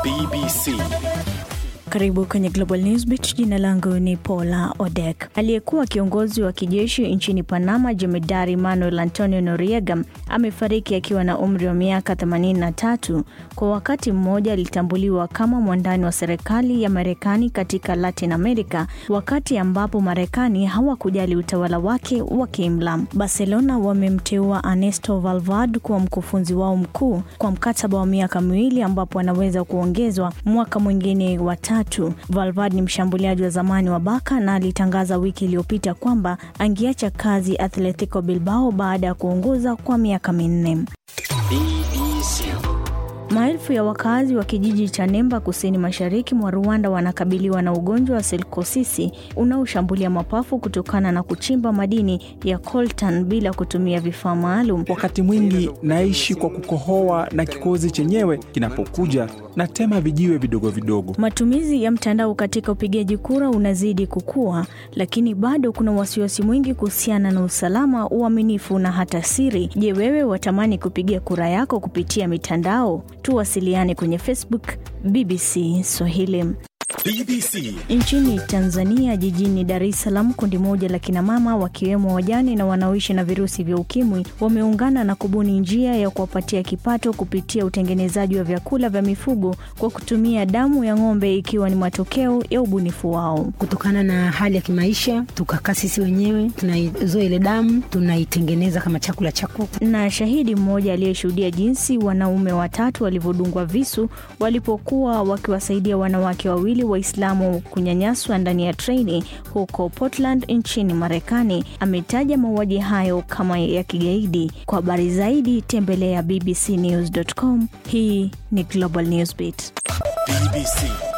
BBC. Karibu kwenye Global Newsbeat. Jina langu ni Paula Odek. Aliyekuwa kiongozi wa kijeshi nchini Panama, jemedari Manuel Antonio Noriega amefariki akiwa na umri wa miaka 83. Kwa wakati mmoja alitambuliwa kama mwandani wa serikali ya Marekani katika Latin America, wakati ambapo Marekani hawakujali utawala wake wa kiimla. Barcelona wamemteua Ernesto Valverde kuwa mkufunzi wao mkuu kwa mkataba wa miaka miwili, ambapo anaweza kuongezwa mwaka mwingine wa tatu. Valverde ni mshambuliaji wa zamani wa Barca na alitangaza wiki iliyopita kwamba angeacha kazi Atletico Bilbao baada ya kuongoza kwa miaka minne. BBC. Maelfu ya wakazi wa kijiji cha Nemba kusini mashariki mwa Rwanda wanakabiliwa na ugonjwa wa silkosisi unaoshambulia mapafu kutokana na kuchimba madini ya coltan bila kutumia vifaa maalum. Wakati mwingi naishi kwa kukohoa na kikozi chenyewe kinapokuja na tema vijiwe vidogo vidogo. Matumizi ya mtandao katika upigaji kura unazidi kukua, lakini bado kuna wasiwasi mwingi kuhusiana na usalama, uaminifu na hata siri. Je, wewe watamani kupiga kura yako kupitia mitandao? Tuwasiliane kwenye Facebook BBC Swahili. BBC. Nchini Tanzania, jijini Dar es Salaam, kundi moja la kinamama wakiwemo wajane na wanaoishi na virusi vya ukimwi wameungana na kubuni njia ya kuwapatia kipato kupitia utengenezaji wa vyakula vya mifugo kwa kutumia damu ya ng'ombe, ikiwa ni matokeo ya ubunifu wao. Kutokana na hali ya kimaisha, tukakaa sisi wenyewe tunaizoa ile damu tunaitengeneza kama chakula cha kuku. Na shahidi mmoja aliyeshuhudia jinsi wanaume watatu walivyodungwa visu walipokuwa wakiwasaidia wanawake wawili Waislamu kunyanyaswa ndani ya treni huko Portland nchini Marekani ametaja mauaji hayo kama ya kigaidi. Kwa habari zaidi tembelea bbcnews.com. Hii ni Global Newsbeat. BBC.